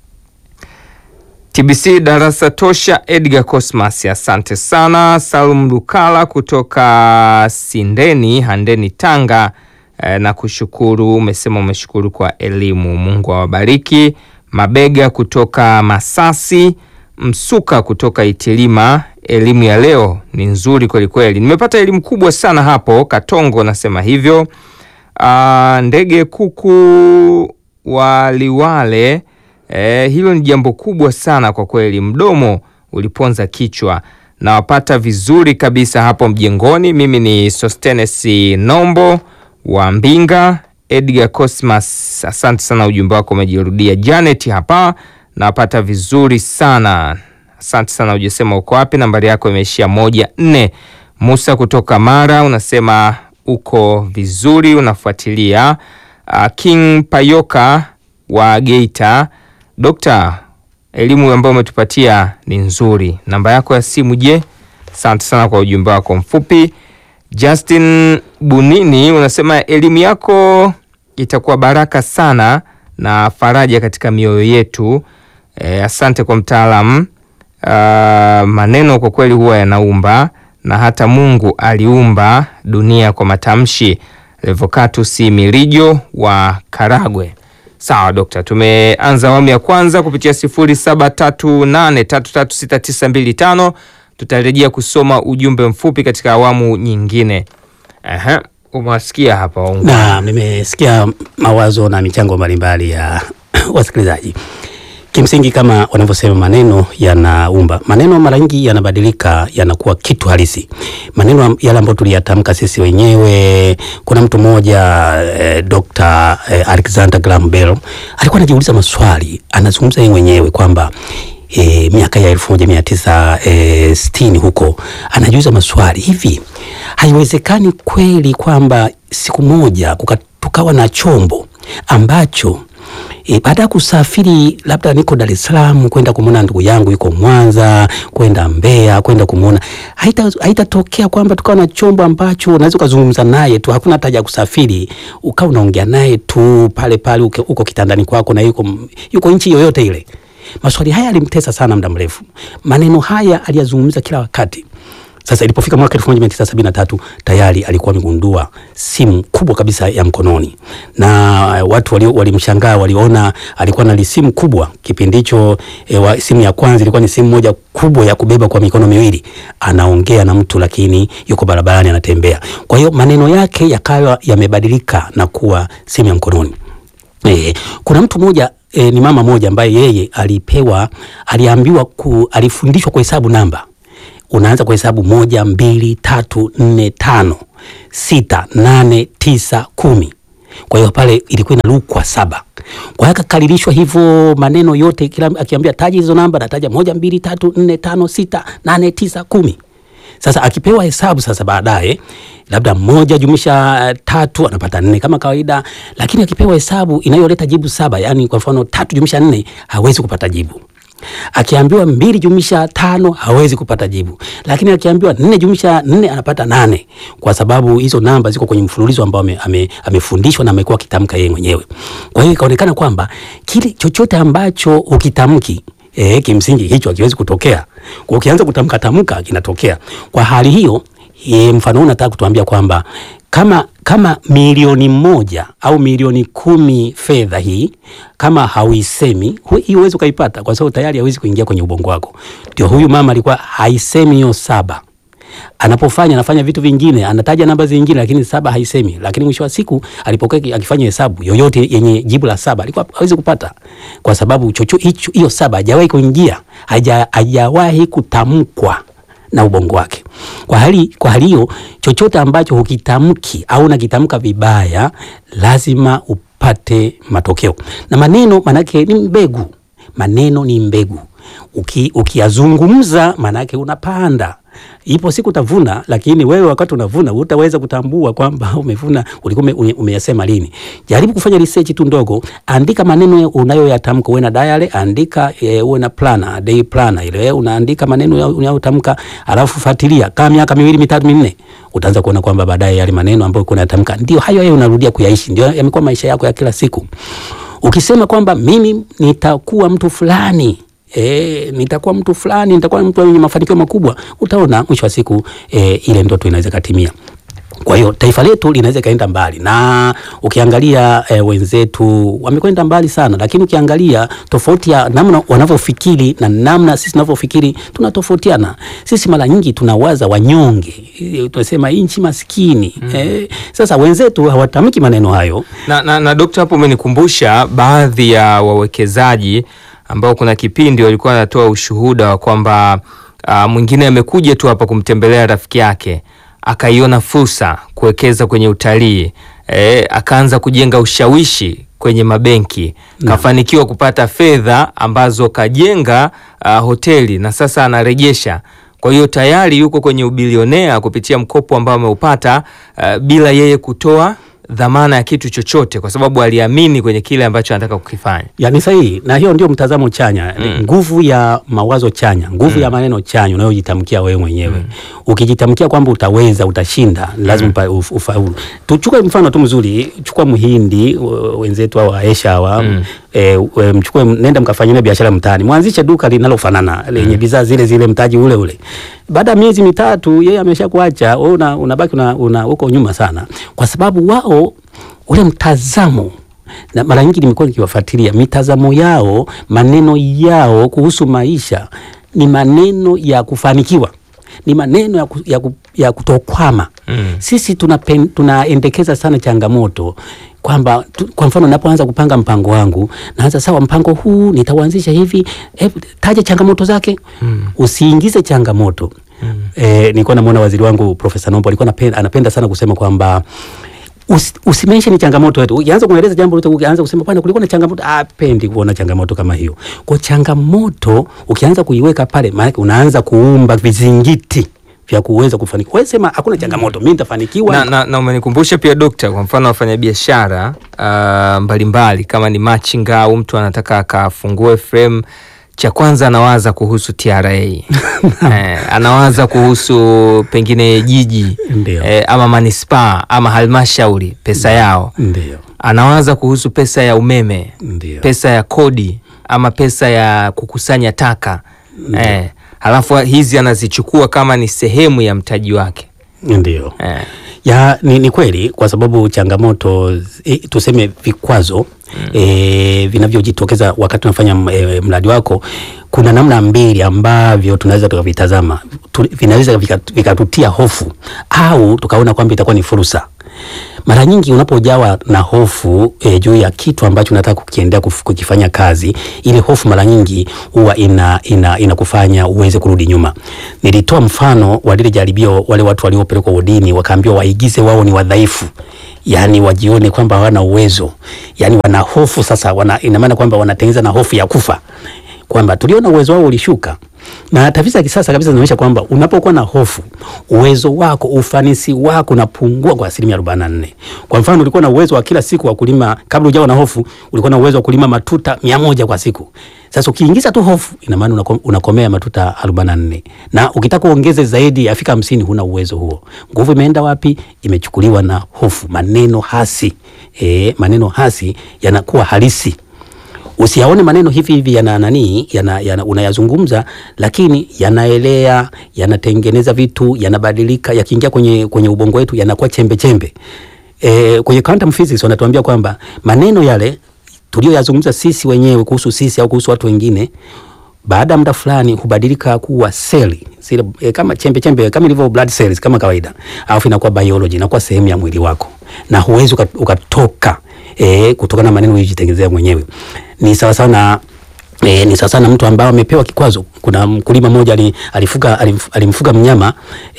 TBC darasa tosha. Edgar Cosmas, asante sana. Salum Lukala kutoka Sindeni Handeni, Tanga eh, na kushukuru. Umesema umeshukuru kwa elimu, Mungu awabariki. Mabega kutoka Masasi, Msuka kutoka Itilima, elimu ya leo ni nzuri kwelikweli, nimepata elimu kubwa sana hapo. Katongo nasema hivyo. Ah, ndege kuku wa Liwale Eh, hilo ni jambo kubwa sana kwa kweli, mdomo uliponza kichwa. Nawapata vizuri kabisa hapo mjengoni. Mimi ni Sostenes Nombo wa Mbinga. Edgar Cosmas, asante sana, ujumbe wako umejirudia. Janet hapa, nawapata vizuri sana, asante sana. Ujasema uko wapi, nambari yako imeishia moja nne. Musa kutoka Mara unasema uko vizuri, unafuatilia. Ah, King Payoka wa Geita Dokta, elimu ambayo umetupatia ni nzuri. Namba yako ya simu je? Asante sana kwa ujumbe wako mfupi. Justin Bunini unasema elimu yako itakuwa baraka sana na faraja katika mioyo yetu. E, asante kwa mtaalamu. Ah, maneno kwa kweli huwa yanaumba na hata Mungu aliumba dunia kwa matamshi. Revocatus Mirijo wa Karagwe. Sawa dokta, tumeanza awamu ya kwanza kupitia 0738336925. Tutarejea kusoma ujumbe mfupi katika awamu nyingine. Aha, umewasikia hapa waungwana. na nimesikia mawazo na michango mbalimbali ya wasikilizaji. Kimsingi, kama wanavyosema, maneno yanaumba. Maneno mara nyingi yanabadilika, yanakuwa kitu halisi. Maneno yale ambayo tuliyatamka sisi wenyewe. Kuna mtu mmoja eh, Dr. eh, Alexander Graham Bell alikuwa anajiuliza maswali, anazungumza yeye mwenyewe kwamba E, miaka ya elfu moja mia tisa e, sitini huko anajiuliza maswali hivi, haiwezekani kweli kwamba siku moja kuka, tukawa na chombo ambacho e, baada ya kusafiri labda niko Dar es Salaam kwenda kumwona ndugu yangu yuko Mwanza, kwenda Mbeya, kwenda kumwona, haita haitatokea kwamba tukawa na chombo ambacho unaweza ukazungumza naye tu, hakuna hata haja ya kusafiri, ukawa unaongea naye tu pale pale uko, uko kitandani kwako na yuko, yuko nchi yoyote ile. Maswali haya yalimtesa sana muda mrefu. Maneno haya aliyazungumza kila wakati. Sasa ilipofika mwaka 1973 tayari alikuwa amegundua simu kubwa kabisa ya mkononi, na watu wali- walimshangaa, waliona alikuwa na simu kubwa kipindi hicho. E, wa, simu ya kwanza ilikuwa ni simu moja kubwa ya kubeba kwa mikono miwili, anaongea na mtu lakini yuko barabarani anatembea. Kwa hiyo maneno yake yakawa yamebadilika na kuwa simu ya mkononi. E, kuna mtu mmoja e, ni mama moja ambaye yeye alipewa aliambiwa ku, alifundishwa kuhesabu namba. Unaanza kuhesabu moja, mbili, tatu, nne, tano, sita, nane, tisa, kumi. Kwa hiyo pale ilikuwa inarukwa saba. Kwa hiyo akakaririshwa hivyo maneno yote, kila akiambia taja hizo namba, nataja moja, mbili, tatu, nne, tano, sita, nane, tisa, kumi. Sasa akipewa hesabu sasa baadaye labda moja jumlisha eh, tatu anapata nne kama kawaida, lakini akipewa hesabu inayoleta jibu saba, yani kwa mfano tatu jumlisha nne hawezi kupata jibu. Akiambiwa mbili jumlisha tano hawezi kupata jibu, lakini akiambiwa nne jumlisha nne anapata nane, kwa sababu hizo namba ziko kwenye mfululizo ambao ame, ame, amefundishwa na amekuwa akitamka yeye mwenyewe. Kwa hiyo ikaonekana kwamba kile chochote ambacho ukitamki E, kimsingi hicho hakiwezi kutokea. Kwa ukianza kutamka tamka kinatokea. Kwa hali hiyo e, mfano huu nataka kutuambia kwamba kama kama milioni moja au milioni kumi fedha hii kama hauisemi hu- hii huwezi ukaipata, kwa sababu tayari hawezi kuingia kwenye ubongo wako. Ndio huyu mama alikuwa haisemi hiyo saba anapofanya anafanya vitu vingine, anataja namba zingine, lakini saba haisemi. Lakini mwisho wa siku alipokuwa aki- akifanya hesabu yoyote yenye jibu la saba alikuwa hawezi kupata, kwa sababu chocho hicho hiyo saba hajawahi kuingia, haja- hajawahi kutamkwa na ubongo wake. Kwa hali kwa hali hiyo, chochote ambacho hukitamki au unakitamka vibaya, lazima upate matokeo. Na maneno manake ni mbegu, maneno ni mbegu. Uki, ukiyazungumza manake unapanda Ipo siku utavuna, lakini wewe wakati unavuna utaweza kutambua kwamba umevuna ulikuwa ume- umeyasema lini. Jaribu kufanya research tu ndogo, andika maneno unayoyatamka, uwe na diary, andika e, uwe na planner, day planner ile unaandika maneno ya- unayotamka, alafu fuatilia kama miaka miwili mitatu minne, utaanza kuona kwamba baadaye yale maneno ambayo ulikuwa unayatamka ndio hayo hayo unarudia kuyaishi, ndio yamekuwa maisha yako ya kila siku. Ukisema kwamba mimi nitakuwa mtu fulani E, nitakuwa mtu fulani, nitakuwa mtu mwenye mafanikio makubwa, utaona mwisho wa siku e, ile ndoto inaweza katimia. Kwa hiyo taifa letu linaweza ikaenda mbali, na ukiangalia e, wenzetu wamekwenda mbali sana, lakini ukiangalia tofauti ya namna wanavyofikiri na namna sisi tunavyofikiri tunatofautiana. Sisi mara nyingi tunawaza wanyonge, e, tunasema nchi maskini mm. E, sasa wenzetu hawatamki maneno hayo Na, na, na dokta, hapo umenikumbusha baadhi ya wawekezaji ambao kuna kipindi walikuwa wanatoa ushuhuda wa kwamba uh, mwingine amekuja tu hapa kumtembelea rafiki yake akaiona fursa kuwekeza kwenye utalii e, akaanza kujenga ushawishi kwenye mabenki kafanikiwa kupata fedha ambazo kajenga uh, hoteli na sasa anarejesha kwa hiyo tayari yuko kwenye ubilionea kupitia mkopo ambao ameupata uh, bila yeye kutoa dhamana ya kitu chochote, kwa sababu aliamini kwenye kile ambacho anataka kukifanya. Yani sahihi, na hiyo ndio mtazamo chanya mm. Nguvu ya mawazo chanya, nguvu mm. ya maneno chanya unayojitamkia wewe mwenyewe mm. Ukijitamkia kwamba utaweza, utashinda, lazima mm. ufaulu. Tuchukue mfano tu mzuri, chukua Mhindi w- wenzetu au Aisha hawa mm. E, mchukue nenda mkafanyia biashara mtaani, mwanzishe duka linalofanana lenye bidhaa zile zile, mtaji ule ule. Baada ya miezi mitatu yeye ameshakuacha wewe, una, unabaki una, una, uko nyuma sana, kwa sababu wao ule mtazamo na mara nyingi nimekuwa nikiwafuatilia mitazamo yao, maneno yao kuhusu maisha ni maneno ya kufanikiwa, ni maneno ya, ku, ya, ku, ya kutokwama. Mm. Sisi tunapen, tunaendekeza sana changamoto kwamba tu, kwa mfano napoanza kupanga mpango wangu naanza sawa, mpango huu nitauanzisha hivi eh, taja changamoto zake. Mm. Usiingize changamoto. Mm. Eh, nilikuwa namwona waziri wangu Profesa Nombo alikuwa anapenda, anapenda sana kusema kwamba Usi, usimensheni changamoto yetu. Ukianza kueleza jambo lote, ukianza kusema bwana, kulikuwa na changamoto, apendi kuona changamoto kama hiyo. Kwa changamoto ukianza kuiweka pale, maana unaanza kuumba vizingiti vya kuweza kufanikiwa. Wewe sema hakuna changamoto, mimi nitafanikiwa. Na, na, na umenikumbusha pia dokta, kwa mfano wafanyabiashara uh, mbalimbali kama ni machinga au mtu anataka akafungue frame cha kwanza anawaza kuhusu TRA eh, anawaza kuhusu pengine jiji Ndio. eh, ama manispaa ama halmashauri pesa yao, Ndio. anawaza kuhusu pesa ya umeme, Ndio. pesa ya kodi ama pesa ya kukusanya taka eh, halafu hizi anazichukua kama ni sehemu ya mtaji wake Ndio. eh. Ya, ni, ni kweli kwa sababu changamoto e, tuseme vikwazo mm. e, vinavyojitokeza wakati unafanya e, mradi wako, kuna namna mbili ambavyo tunaweza tukavitazama tu, vinaweza vika- vikatutia hofu au tukaona kwamba itakuwa ni fursa. Mara nyingi unapojawa na hofu e, juu ya kitu ambacho unataka kukiendea kuf- kukifanya kazi, ile hofu mara nyingi huwa ina, ina, inakufanya uweze kurudi nyuma. Nilitoa mfano wa lile jaribio, wale watu waliopelekwa wodini wakaambiwa waigize wao ni wadhaifu, yani wajione kwamba hawana uwezo, yani wana hofu sasa, wana, ina maana kwamba wanatengeneza na hofu ya kufa kwamba tuliona uwezo wao ulishuka, na tafiti za kisasa kabisa zinaonyesha kwamba unapokuwa na hofu, uwezo wako, ufanisi wako unapungua kwa asilimia arobaini na nne. Kwa mfano, ulikuwa na uwezo wa kila siku wa kulima, kabla hujawa na hofu, ulikuwa na uwezo wa kulima matuta mia moja kwa siku. Sasa ukiingiza tu hofu, ina maana unako- unakomea matuta arobaini na nne, na ukitaka uongeze zaidi afika hamsini, huna uwezo huo. Nguvu imeenda wapi? Imechukuliwa na hofu. Maneno hasi e, maneno hasi yanakuwa halisi usiyaone maneno hivi hivi yana nani yana, yana, unayazungumza lakini yanaelea yanatengeneza vitu yanabadilika yakiingia kwenye, kwenye ubongo wetu yanakuwa chembe chembe e, kwenye quantum physics wanatuambia kwamba maneno yale tulioyazungumza sisi wenyewe kuhusu sisi au kuhusu watu wengine baada ya muda fulani hubadilika kuwa seli zile e, kama chembe chembe kama ilivyo blood cells kama kawaida, alafu inakuwa biology, inakuwa sehemu ya mwili wako na huwezi uka- ukatoka e, kutokana na maneno uliyojitengenezea mwenyewe. Ni sawa sawa na E, ni sasa na mtu ambaye amepewa kikwazo. Kuna mkulima mmoja ali- alifuga alimf- alimfuga mnyama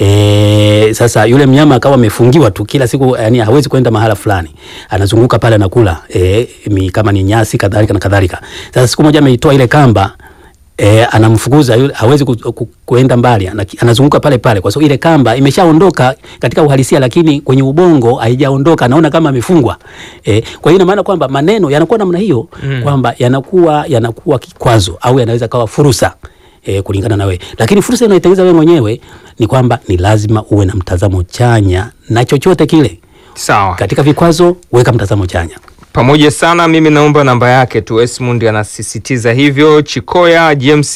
e, sasa yule mnyama akawa amefungiwa tu kila siku, yani hawezi kwenda mahala fulani, anazunguka pale anakula e, mi, kama ni nyasi kadhalika na kadhalika. Sasa siku moja ameitoa ile kamba E, anamfukuza yule, hawezi ku, ku, kuenda mbali, ana- anazunguka pale pale, kwa sababu ile kamba imeshaondoka katika uhalisia, lakini kwenye ubongo haijaondoka, anaona kama amefungwa. E, kwa hiyo ina maana kwamba maneno yanakuwa namna hiyo Mm. kwamba yanakuwa yanakuwa kikwazo au yanaweza kawa fursa e, kulingana na wewe, lakini fursa inayotengeneza wewe mwenyewe ni kwamba ni lazima uwe na mtazamo chanya na chochote kile. Sawa. Katika vikwazo weka mtazamo chanya. pamoja sana. Mimi naomba namba yake tu. Esmund anasisitiza hivyo. Chikoya James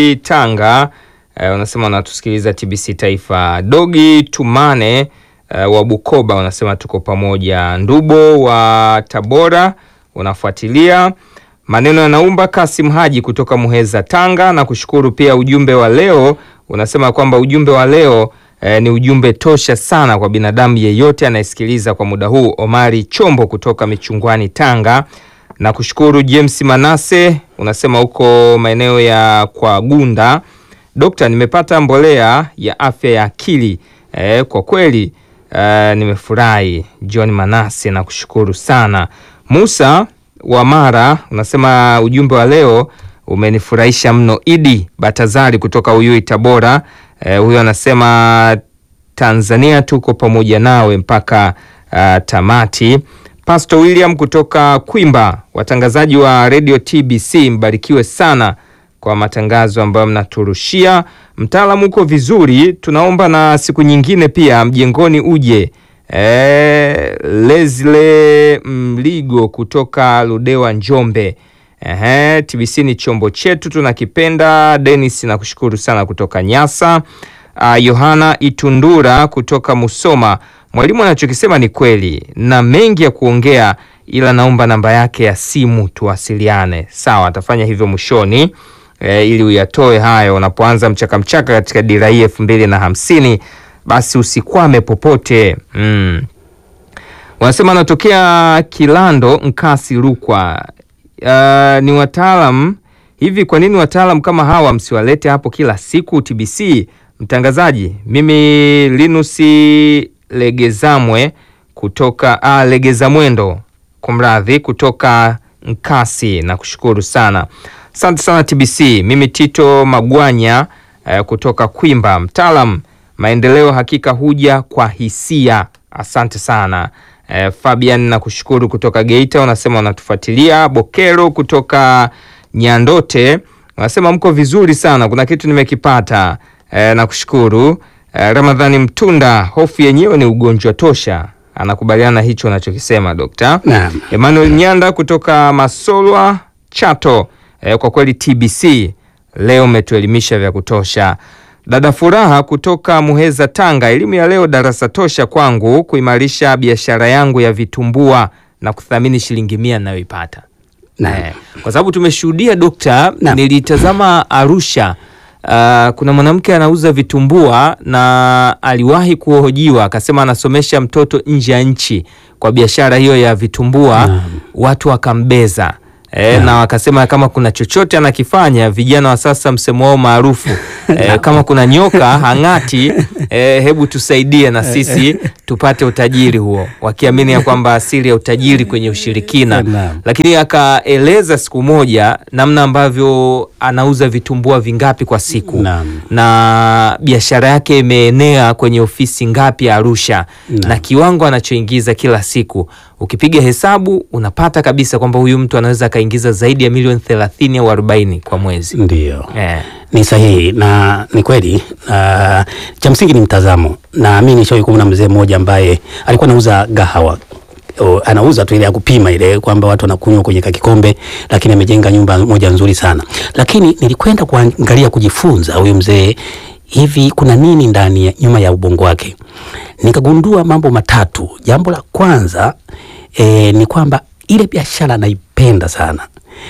Tanga eh, unasema unatusikiliza TBC Taifa. Dogi Tumane eh, wa Bukoba unasema tuko pamoja. Ndubo wa Tabora unafuatilia maneno yanaumba. Kasim Haji kutoka Muheza Tanga na kushukuru pia. Ujumbe wa leo unasema kwamba ujumbe wa leo eh, ni ujumbe tosha sana kwa binadamu yeyote anayesikiliza kwa muda huu. Omari Chombo kutoka Michungwani Tanga na kushukuru. James Manase unasema huko maeneo ya kwa Gunda, Dokta, nimepata mbolea ya afya ya akili eh, kwa kweli eh, nimefurahi. John Manase na kushukuru sana. Musa wa Mara unasema ujumbe wa leo umenifurahisha mno. Idi Batazari kutoka Uyui Tabora, eh, huyo anasema Tanzania tuko pamoja nawe mpaka uh, tamati. Pastor William kutoka Kwimba, watangazaji wa Radio TBC mbarikiwe sana kwa matangazo ambayo mnaturushia. Mtaalamu uko vizuri, tunaomba na siku nyingine pia mjengoni uje. E, Lesle Mligo kutoka Ludewa Njombe. Ehe, TBC ni chombo chetu tunakipenda. Dennis nakushukuru sana kutoka Nyasa. Uh, Yohana Itundura kutoka Musoma, mwalimu anachokisema ni kweli na mengi ya kuongea, ila naomba namba yake ya simu tuwasiliane. Sawa, atafanya hivyo mwishoni e, ili uyatoe hayo unapoanza mchaka mchaka katika dira hii elfu mbili na hamsini. Basi usikwame popote mm. Wanasema anatokea Kilando Nkasi Rukwa. Uh, ni wataalam hivi. Kwa nini wataalam kama hawa msiwalete hapo kila siku TBC? Mtangazaji, mimi Linusi Legezamwe kutoka ah, Legeza Mwendo, kumradhi, kutoka Nkasi na kushukuru sana, asante sana TBC. Mimi Tito Magwanya eh, kutoka Kwimba, mtaalam maendeleo hakika huja kwa hisia. Asante sana eh, Fabian na kushukuru kutoka Geita, unasema unatufuatilia. Bokero kutoka Nyandote unasema mko vizuri sana, kuna kitu nimekipata eh, na kushukuru eh, Ramadhani Mtunda, hofu yenyewe ni ugonjwa tosha, anakubaliana na hicho unachokisema dokta. Naam. Emmanuel Nyanda kutoka Masolwa Chato, eh, kwa kweli TBC leo umetuelimisha vya kutosha. Dada Furaha kutoka Muheza Tanga, elimu ya leo darasa tosha kwangu kuimarisha biashara yangu ya vitumbua na kuthamini shilingi mia ninayoipata. Naam. Eh, kwa sababu tumeshuhudia dokta, Naam. nilitazama Arusha. Uh, kuna mwanamke anauza vitumbua na aliwahi kuhojiwa akasema anasomesha mtoto nje ya nchi kwa biashara hiyo ya vitumbua Naam. watu wakambeza e, Naam. na wakasema kama kuna chochote anakifanya vijana wa sasa msemo wao maarufu e, kama kuna nyoka hang'ati e, hebu tusaidie na sisi tupate utajiri huo wakiamini ya kwamba asili ya utajiri kwenye ushirikina Naam. lakini akaeleza siku moja namna ambavyo anauza vitumbua vingapi kwa siku Naam. na biashara yake imeenea kwenye ofisi ngapi Arusha Naam. na kiwango anachoingiza kila siku, ukipiga hesabu unapata kabisa kwamba huyu mtu anaweza akaingiza zaidi ya milioni 30 au 40 kwa mwezi Ndio. eh. Ni sahihi na ni kweli. na cha msingi ni mtazamo, na mi nishawahi kumwona mzee mmoja ambaye alikuwa anauza gahawa O, anauza tu ile ya kupima ile kwamba watu wanakunywa kwenye kakikombe, lakini amejenga nyumba moja nzuri sana. Lakini nilikwenda kuangalia kujifunza huyu mzee, hivi kuna nini ndani ya nyuma ya ubongo wake, nikagundua mambo matatu. Jambo la kwanza e, ni kwamba ile biashara anaipenda sana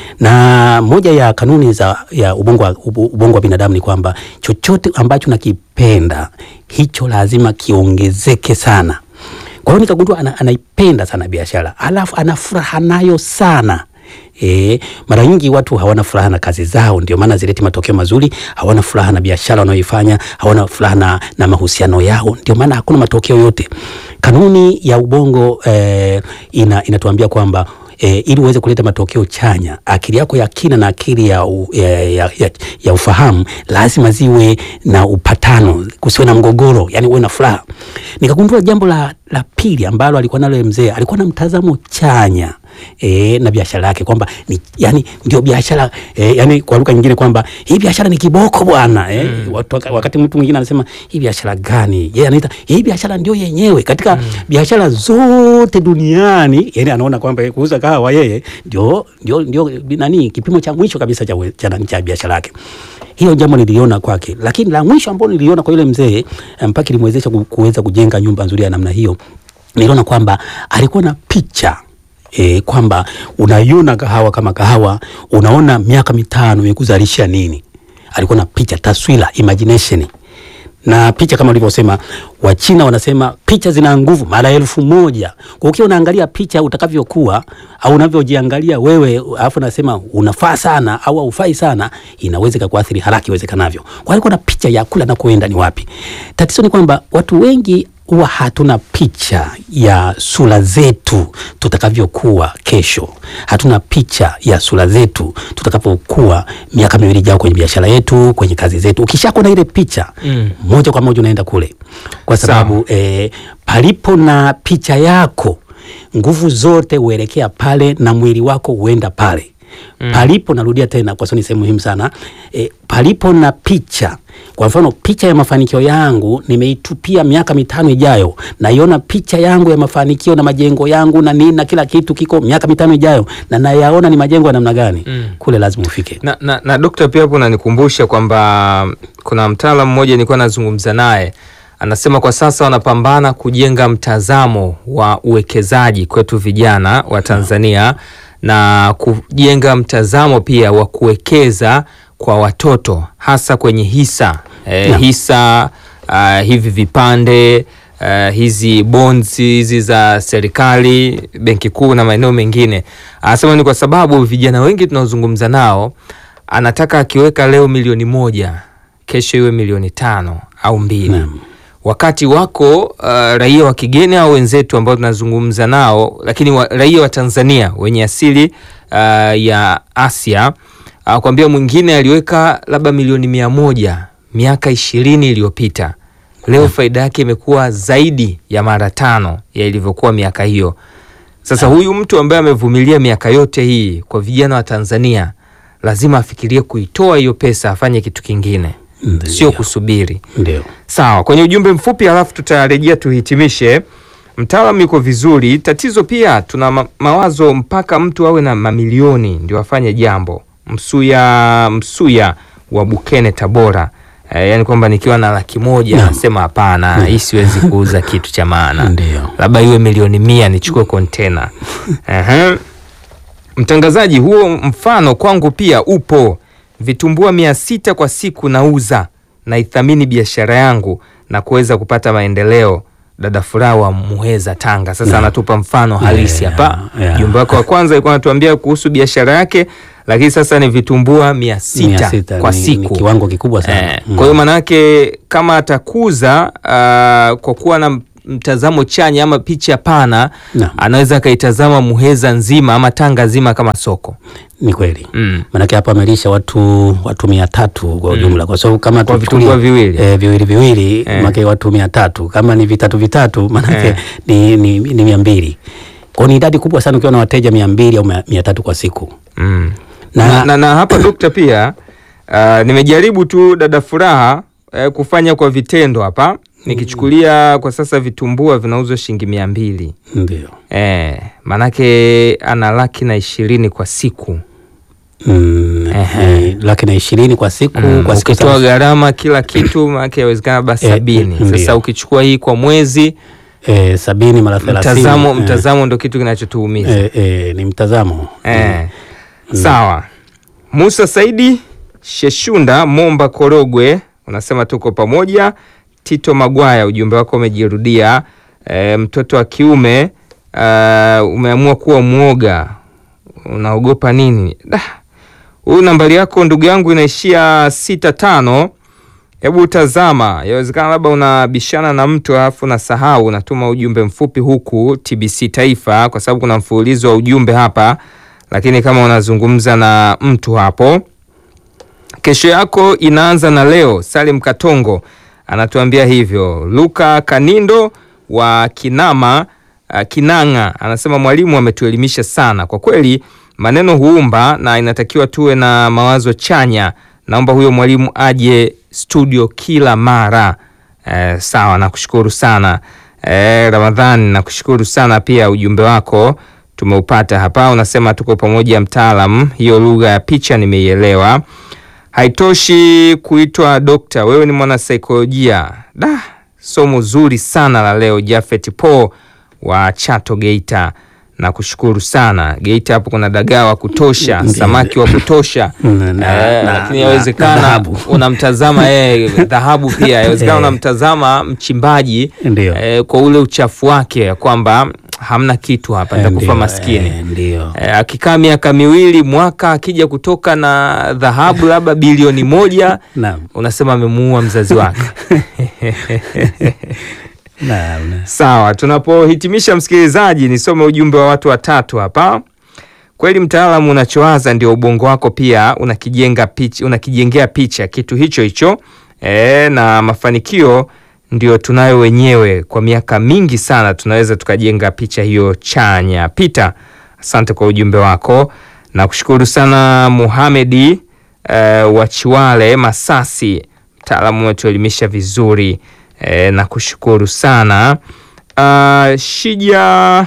na moja ya kanuni za ya ubongo wa, ubu- ubongo wa binadamu ni kwamba chochote ambacho nakipenda hicho lazima kiongezeke sana. Kwa hiyo nikagundua ana, anaipenda sana biashara, alafu ana furaha nayo sana. E, mara nyingi watu hawana furaha na kazi zao, ndio maana zileti matokeo mazuri. Hawana furaha na biashara wanayoifanya, hawana furaha na, na mahusiano yao, ndio maana hakuna matokeo yote. Kanuni ya ubongo eh, ina, inatuambia kwamba e, ili uweze kuleta matokeo chanya, akili yako ya kina na akili ya, u, ya, ya, ya, ya ufahamu lazima ziwe na upatano, kusiwe na mgogoro, yani uwe na furaha. Nikagundua jambo la, la pili ambalo alikuwa nalo mzee, alikuwa na mtazamo chanya e, na biashara yake kwamba ni yani ndio biashara e, yani kwa lugha nyingine kwamba hii biashara ni kiboko bwana e, mm. watu, wakati mtu mwingine anasema hii biashara gani, yeye anaita hii biashara ndio yenyewe katika mm. biashara zote duniani, yani anaona kwamba kuuza kahawa yeye ndio ndio ndio nani kipimo cha mwisho kabisa cha cha, cha biashara yake. Hiyo jambo niliona kwake, lakini la mwisho ambalo niliona kwa yule mzee mpaka ilimwezesha kuweza kujenga nyumba nzuri ya namna hiyo, niliona kwamba alikuwa na picha E, kwamba unaiona kahawa kama kahawa, unaona miaka mitano imekuzalisha nini. Alikuwa na picha, taswira, imagination na picha kama ulivyosema, Wachina wanasema picha zina nguvu mara elfu moja. Kwa ukiwa unaangalia picha utakavyokuwa au unavyojiangalia wewe, alafu nasema unafaa sana au haufai sana, inaweza kukuathiri haraka iwezekanavyo. Kwa hiyo kuna picha ya kula na kuenda ni wapi. Tatizo ni kwamba watu wengi huwa hatuna picha ya sura zetu tutakavyokuwa kesho. Hatuna picha ya sura zetu tutakapokuwa miaka miwili ijayo kwenye biashara yetu, kwenye kazi zetu. Ukishakuwa na ile picha mm, moja kwa moja unaenda kule, kwa sababu eh, palipo na picha yako nguvu zote huelekea pale na mwili wako huenda pale. Mm. Palipo, narudia tena kwa sababu ni sehemu muhimu sana e, palipo na picha. Kwa mfano picha ya mafanikio yangu nimeitupia miaka mitano ijayo, naiona picha yangu ya mafanikio na majengo yangu na nini na kila kitu kiko miaka mitano ijayo, na nayaona ni majengo ya namna gani? Mm. Kule lazima ufike na, na, na Dokta, pia hapo nanikumbusha kwamba kuna mtaalamu mmoja nilikuwa nazungumza naye anasema kwa sasa wanapambana kujenga mtazamo wa uwekezaji kwetu vijana wa Tanzania na kujenga mtazamo pia wa kuwekeza kwa watoto hasa kwenye hisa eh, hisa uh, hivi vipande uh, hizi bonds hizi za serikali, benki kuu na maeneo mengine. Anasema ni kwa sababu vijana wengi tunaozungumza nao, anataka akiweka leo milioni moja, kesho iwe milioni tano au mbili na. Wakati wako uh, raia wa kigeni au wenzetu ambao tunazungumza nao, lakini wa, raia wa Tanzania wenye asili uh, ya Asia uh, kwambia mwingine aliweka labda milioni mia moja miaka ishirini iliyopita, leo faida yake imekuwa zaidi ya mara tano ya ilivyokuwa miaka hiyo. Sasa huyu mtu ambaye amevumilia miaka yote hii, kwa vijana wa Tanzania lazima afikirie kuitoa hiyo pesa afanye kitu kingine, sio kusubiri. ndio Sawa, kwenye ujumbe mfupi alafu tutarejea tuhitimishe. Mtaalamu yuko vizuri. Tatizo pia tuna ma mawazo mpaka mtu awe na mamilioni ndio afanye jambo. Msuya Msuya wa Bukene Tabora, e, yani kwamba nikiwa na laki moja Naam. nasema hapana, hii siwezi kuuza kitu cha maana, Ndio. labda iwe milioni mia nichukue kontena. Ehe. Mtangazaji, huo mfano kwangu pia upo. Vitumbua mia sita kwa siku nauza, naithamini biashara yangu na kuweza kupata maendeleo. Dada Furaha wa Muheza, Tanga. Sasa anatupa mfano halisi Yeah, hapa. yeah. Jumbe wako wa kwanza alikuwa anatuambia kuhusu biashara yake, lakini sasa ni vitumbua mia sita Mia sita kwa ni- siku ni kiwango kikubwa sana Eh, Mm. Kwa hiyo maanake kama atakuza uh, kwa kuwa na mtazamo chanya ama picha pana Naam. anaweza akaitazama Muheza nzima ama Tanga nzima kama soko. Ni kweli Mm. manake hapa amelisha watu watu mia tatu kwa ujumla, kwa sababu kama Kwa tuchukulie- vitumbua viwili. eh, viwili viwili Eh. manake watu mia tatu kama ni vitatu vitatu manake Eh. ni, ni, ni mia mbili kwa hiyo ni idadi kubwa sana ukiwa na wateja mia mbili au mia mia tatu kwa siku Mm. Na- Na, na, na hapa dokta pia uh, nimejaribu tu dada Furaha eh, kufanya kwa vitendo hapa nikichukulia kwa sasa vitumbua vinauzwa shilingi mia mbili ndio eh, maanake ana laki na ishirini kwa siku mm, Ehe. eh, laki na ishirini kwa siku Mm, kwa siku ukitoa sasa- gharama kila kitu maanake yawezekana basi Eh, sabini. mm, Sasa ndio. ukichukua hii kwa mwezi eh, sabini mara thelathini mtazamo, eh, mtazamo ndo kitu kinachotuumiza eh, eh, ni mtazamo Eh, sawa. Musa Saidi Sheshunda Momba Korogwe unasema tuko pamoja. Tito Magwaya, ujumbe wako umejirudia. E, mtoto wa kiume uh, umeamua kuwa mwoga, unaogopa nini? Da, huyu nambari yako ndugu yangu inaishia sita tano. Hebu tazama, yawezekana labda unabishana na mtu alafu unasahau, unatuma ujumbe mfupi huku TBC Taifa, kwa sababu kuna mfululizo wa ujumbe hapa, lakini kama unazungumza na mtu hapo, kesho yako inaanza na leo. Salim Katongo anatuambia hivyo. Luka Kanindo wa Kinama uh, Kinanga anasema mwalimu ametuelimisha sana kwa kweli, maneno huumba na inatakiwa tuwe na mawazo chanya. Naomba huyo mwalimu aje studio kila mara. Eh, sawa, nakushukuru sana eh, Ramadhani, nakushukuru sana pia, ujumbe wako tumeupata hapa. Unasema tuko pamoja mtaalam, hiyo lugha ya picha nimeielewa. Haitoshi kuitwa dokta, wewe ni mwanasaikolojia. Da, somo zuri sana la leo. Jafet Po wa Chato Geita, na kushukuru sana. Geita hapo kuna dagaa wa kutosha, Ndiyo. samaki wa kutosha Na- na- Eh, na- lakini na- yawezekana na dhahabu. unamtazama yeye dhahabu pia yawezekana Eh. unamtazama mchimbaji Ndio. eh, kwa ule uchafu wake ya kwamba hamna kitu hapa, nitakufa Ndio, maskini eh, Ndio. Eh, akikaa miaka miwili mwaka akija kutoka na dhahabu labda bilioni moja Naam. unasema amemuua mzazi wake. Naam. na- Sawa, tunapohitimisha msikilizaji, nisome ujumbe wa watu watatu hapa. Kweli mtaalamu, unachowaza ndio ubongo wako pia unakijenga picha, unakijengea picha kitu hicho hicho e, na mafanikio ndio tunayo wenyewe. Kwa miaka mingi sana tunaweza tukajenga picha hiyo chanya. Peter, asante kwa ujumbe wako na kushukuru sana Muhamedi e, wa Chiwale Masasi, mtaalamu umetuelimisha vizuri e, na kushukuru sana Ah, Shija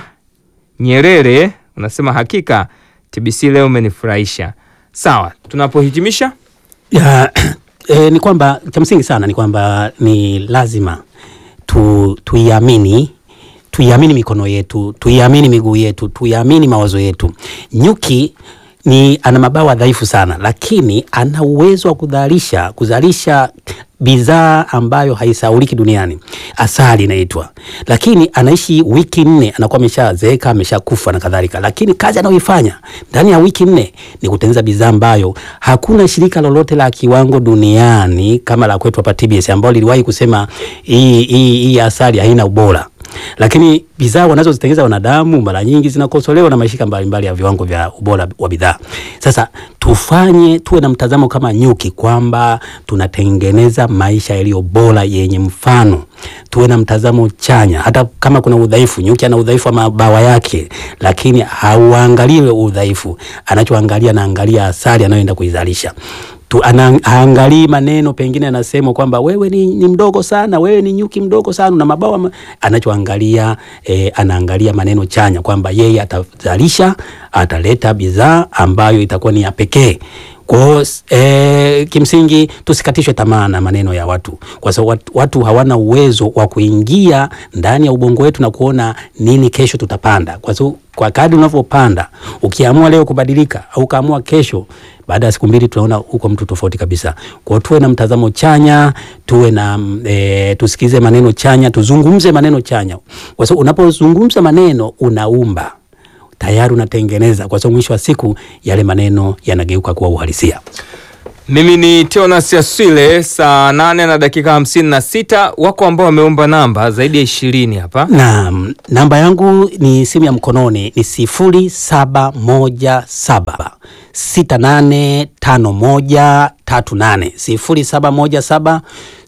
Nyerere unasema hakika TBC leo umenifurahisha. Sawa, tunapohitimisha Ya, eh, ni kwamba cha msingi sana ni kwamba ni lazima tu, tuiamini tuiamini mikono yetu, tuiamini miguu yetu, tuiamini mawazo yetu. Nyuki ni ana mabawa dhaifu sana, lakini ana uwezo wa kuzalisha kuzalisha bidhaa ambayo haisauliki duniani. Asali inaitwa, lakini anaishi wiki nne anakuwa ameshazeeka ameshakufa na kadhalika, lakini kazi anayoifanya ndani ya wiki nne ni kutengeneza bidhaa ambayo hakuna shirika lolote la kiwango duniani kama la kwetu hapa TBS ambao liliwahi kusema hii hii hii asali haina ubora lakini bidhaa wanazozitengeneza wanadamu mara nyingi zinakosolewa na mashirika mbalimbali ya viwango vya ubora wa bidhaa. Sasa tufanye tuwe na mtazamo kama nyuki kwamba tunatengeneza maisha yaliyo bora yenye mfano. Tuwe na mtazamo chanya, hata kama kuna udhaifu. Nyuki ana udhaifu wa mabawa yake, lakini hauangalie udhaifu, anachoangalia anaangalia asali anayoenda kuizalisha tu ana- haangalii maneno pengine anasema kwamba wewe ni, ni mdogo sana, wewe ni nyuki mdogo sana na mabawa ma... anachoangalia eh, anaangalia maneno chanya kwamba yeye atazalisha, ataleta bidhaa ambayo itakuwa ni ya pekee. Kwa hiyo eh, kimsingi tusikatishwe tamaa na maneno ya watu, kwa sababu watu, watu hawana uwezo wa kuingia ndani ya ubongo wetu na kuona nini kesho tutapanda, kwa sababu kwa kadri unavyopanda, ukiamua leo kubadilika au ukaamua kesho baada ya siku mbili tunaona huko mtu tofauti kabisa. Kwa hiyo tuwe na mtazamo chanya, tuwe na e, tusikize maneno chanya, tuzungumze maneno chanya, kwa sababu unapozungumza maneno unaumba tayari unatengeneza, kwa sababu mwisho wa siku yale maneno yanageuka kuwa uhalisia. Mimi ni Teonas Yaswile, saa nane na dakika hamsini na sita. Wako ambao wameomba namba zaidi ya ishirini hapa. Na namba yangu ni simu ya mkononi ni sifuri saba moja saba sita nane tano moja tatu nane sifuri saba moja saba